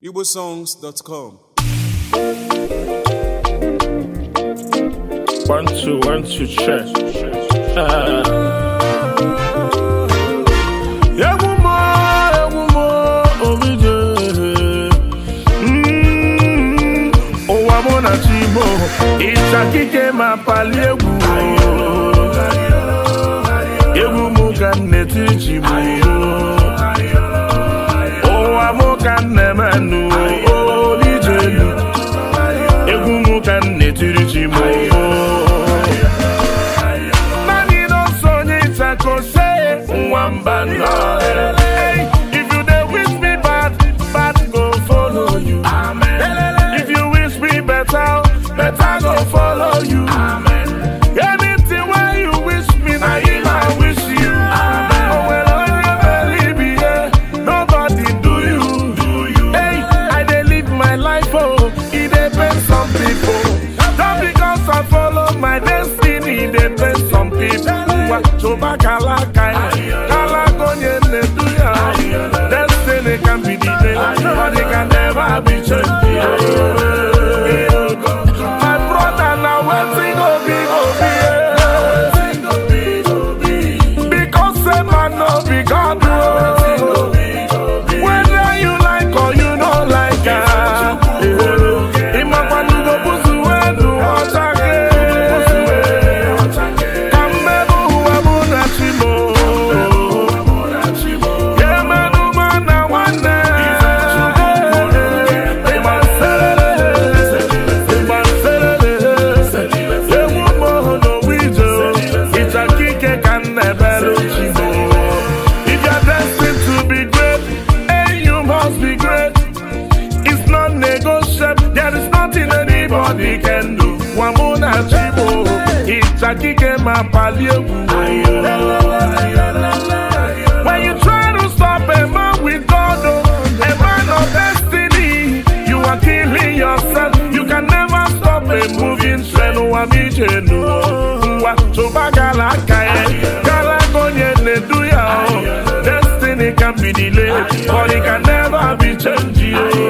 igbosongs.com One, two, one, two, check. Ah. Egwu m, egwu m, Obije. Mm, Ụwa mụ na chi m, ịcha kike ma pali egwu. Egwu m ka m na-eti chi m. Ụwa mụ ka m na-emenụ, Obije elu. egwu m ka m na-etiri chi m naanị n'ọsọ onye ịchako se nwamba nọ Hey, if you dey wish me bad bad go follow you if you wish me better better go follow you anything wey you wish me na him i wish you o nwere onye believe ihe nobody do you Hey, I dey live my life, oh, it dey pain some people. Just because I follow my destiny, dey pain some people. Ngwa choba kalaka ya, kalaka onye na-edu ya. Destiny can be delayed, but it can never be changed. My brother, na wetin go be go be. Because say man no be God, oh. Whether you like or you don't like am. Ịmakwanugo busu wenu ọchake. Ka mmebu ụwa mụ na chi m. Ya emenụ ma na nwanne. Ịgba nserere. Ịgba nserere. Ewu m n'owu ije. Ịchakike ka m na-ebere chi m. If you're destined to be great, and you must be great. It's not negotiable. There is nothing anybody can do. Wamuna chibo, ichakike mapali egwu. When you try to stop a man with God, oh, a man of destiny, you are killing yourself. You can never stop a moving train. Wamijenu, wa choba gala kae, gala gonye nedu ya. oh. Destiny can be delayed, but it can never be changed. oh.